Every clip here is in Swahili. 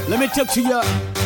Let me talk to ya.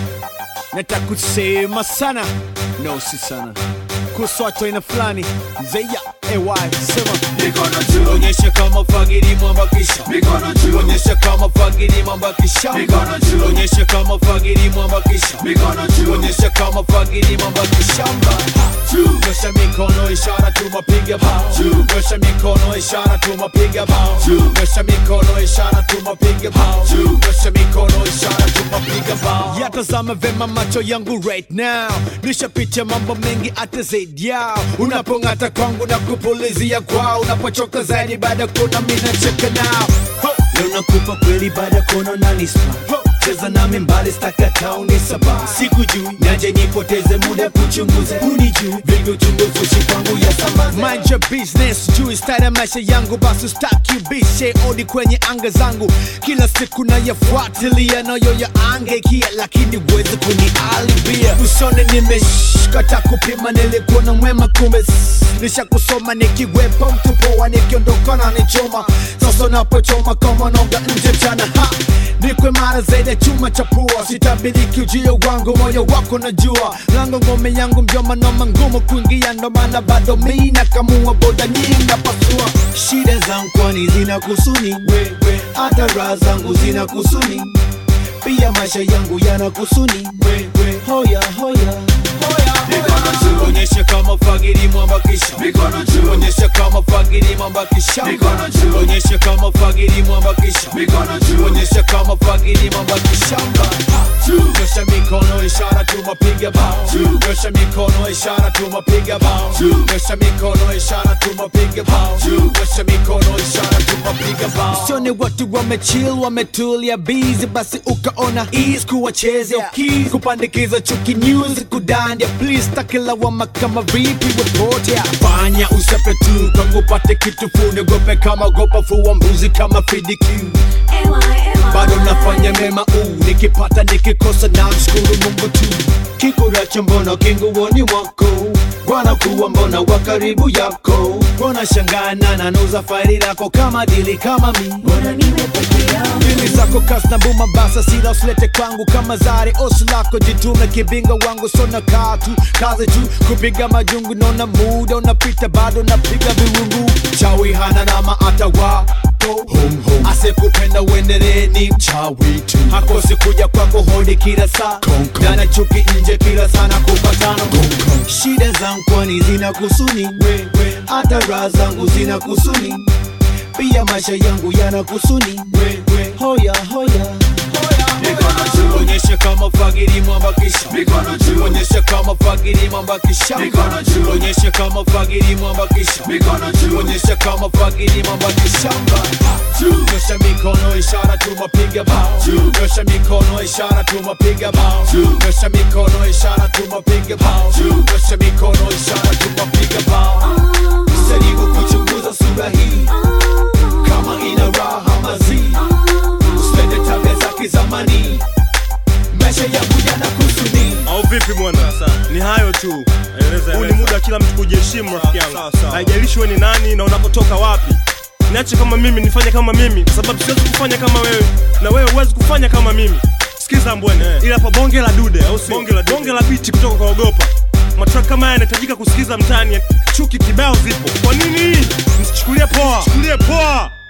Nataka kusema sana, no si sana, kuhusu watu aina fulani zeya ay sema Mikono juu, onyesha kama fagiri mwambakisha mikono juu, onyesha kama fagiri mwambakisha Mikono juu. onyesha kama fagiri mwambakisha mikono juu, onyesha kama fagiri mwambakishamba juu, nyosha mikono ishara tumapiga bao Juu. nyosha mikono ishara tumapiga bao Juu. nyosha mikono ishara tumapiga bao Juu. nyosha mikono ishara tumapiga bao yatazama vema macho yangu right now nishapitia mambo mengi hata zaidi yao unapong'ata kwangu na kupulizia kwao unapochoka zaidi baada ya kuona mimi nacheka nao Ho! leo nakupa kweli baada ya kuona unanispa cheza nami mbali stakata unisaba sikujui naje nipoteze muda kuchunguza unijui vingi uchunguzi ushi kwangu ya sambaza mind your business juu style ya maisha yangu basi staki bishe odi kwenye anga zangu kila siku nayafuatilia nayo ya angekia lakini uweze kunialibia usone nimeshkata kupima nilikuwa mwema kumbe s- nisha kusoma nikiwepo mtu poa nikiondoka na nichoma sasa napochoma kama noga nje mchana ha nikwe mara zaidi ya chuma cha pua sitabiriki ujio wangu moyo wako najua lango ngome yangu mjoma noma ngumu kuingia ndo maana bado mi nakamua boda nyingi napasua shida zangu kwani zina kusuni wewe hata raha zangu zina kusuni pia maisha yangu yana kusuni wewe hoya hoya mikono juu, onyesha kama fagiri mwambakisha mikono juu, onyesha kama fagiri mwambakisha Mikono juu. onyesha kama fagiri mwambakisha mikono juu, onyesha kama fagiri mwambakishamba juu, nyosha mikono ishara tumapiga bao Juu. nyosha mikono ishara tumapiga bao Juu. nyosha mikono ishara tumapiga bao Juu. nyosha mikono ishara tumapiga bao usione watu wamechill wametulia busy basi ukaona ease kuwachezea keys kupandikiza chuki news kudandia please takilawama kama vipi wepotea fanya usepe tu kwangu pate kitu fune gope kama gopa fuwa mbuzi kama fidikiu bado nafanya mema uu nikipata nikikosa na mshukuru mungu tu kikuracho mbona kinguoni mwako bwana kuwa mbona wa karibu yako mbona shangana nanuza faili lako kama dili kama mi Dili zako kas na buma basa sila usilete kwangu kama zari osu lako jitume kibinga wangu sona katu kazi tu kupiga majungu nona muda unapita bado napiga viwungu chawi hana nama hata wako hum, hum. asekupenda uendelee ni mchawi tu hakosi kuja kwako hodi kila saa dana chuki nje kila sana kupatano shida zangu kwani zina kusuni wewe hata raha zangu zina kusuni pia maisha yangu yana kusuni wewe hoya hoya mikono juu, onyesha kama fagiri mwambakisha mikono juu, onyesha kama fagiri mwambakisha Mikono juu. onyesha kama fagiri mwambakisha mikono juu, onyesha kama fagiri mwambakishamba juu, nyosha mikono ishara tumapiga bao Juu. nyosha mikono ishara tumapiga bao Juu. nyosha mikono ishara tumapiga bao Juu. nyosha mikono ishara tumapiga bao jaribu kuchunguza sura hii kama ina raha mazi usipende tabia za kizamani maisha yangu yana kusuni au vipi bwana ni hayo tu huu ni muda wa kila mtu kujiheshimu rafiki yangu haijalishi we ni nani na unapotoka wapi niache kama mimi nifanye kama mimi kwa sababu siwezi kufanya kama wewe na wewe huwezi kufanya kama mimi sikiza mbwene ila pa bonge la dude au sio bonge la, bonge la biti kutoka kwa ogopa matrack kama haya yanahitajika kusikiza mtaani chuki kibao zipo kwa nini msichukulie poa msichukulie poa